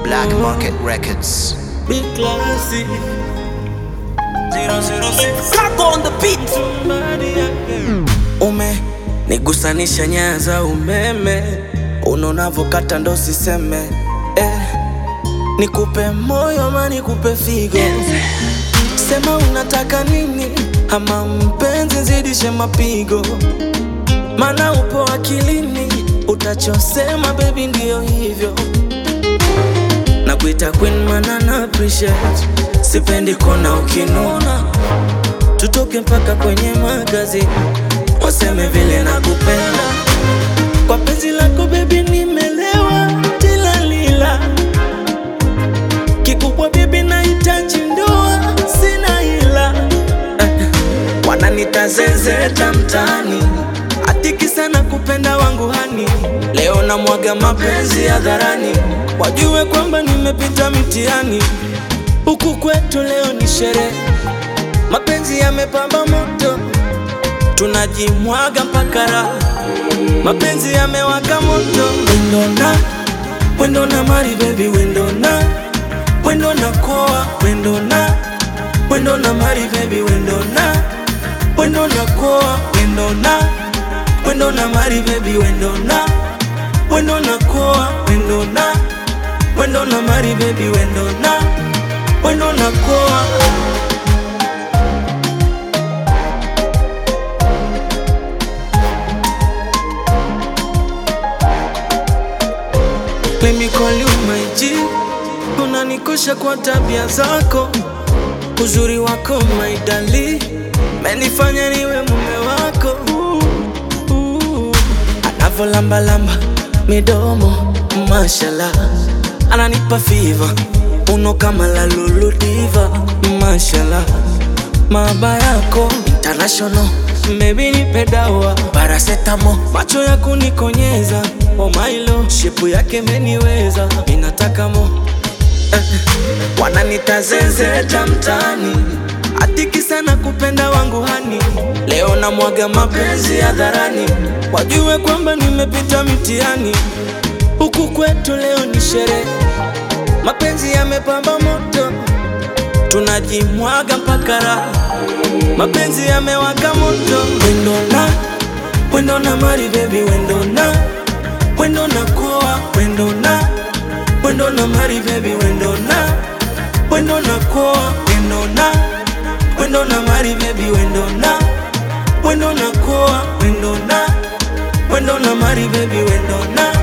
Black Market Records. Big classy. 006 Crack on the beat. Ume nigusanisha nyaya za umeme, unonavokata ndo siseme eh. Nikupe moyo ama nikupe figo, sema unataka nini, ama mpenzi zidishe mapigo, mana upo akilini, utachosema baby ndio hivyo na kuita queen mana na appreciate sipendi kona ukinuna tutoke mpaka kwenye magazini waseme vile na kupenda kwa penzi lako bebi nimelewa tilalila kikubwa bebi nahitaji ndoa sina hila eh, wananita zezeta mtaani atiki sana kupenda wangu hani leo na mwaga mapenzi hadharani wajue kwamba nimepita mtihani huku kwetu leo ni sherehe mapenzi yamepamba moto tunajimwaga mpaka raha mapenzi yamewaka moto wendona wendona mari bebi wendona wendona koa wendona wendona mari bebi wendona wendona koa wendona wendona mari bebi wendona wendona koa wendona wendona mari bebi wendona wendona koa Let me call you my G Unanikosha kwa tabia zako Uzuri wako my dali Menifanya niwe mume wako uh, uh. Anavolambalamba midomo mashallah Ananipa fiva Uno kama la lulu diva Mashallah Maaba yako international Baby nipe dawa Paracetamol Macho ya kunikonyeza Oh my lord Shepu yake meniweza Minataka mo eh, Wananita zezeta mtaani Atiki sana kupenda wangu hani Leo na mwaga mapenzi hadharani Wajue kwamba nimepita mtihani Huku kwetu leo ni sherehe Mapenzi yamepamba moto Tunajimwaga mpaka raha Mapenzi yamewaka moto Wendona Wendona mari baby wendona Wendona koa Wendona Wendona mari baby wendona Wendona koa Wendona Wendona mari baby wendona Wendona koa Wendona Wendona mari baby wendona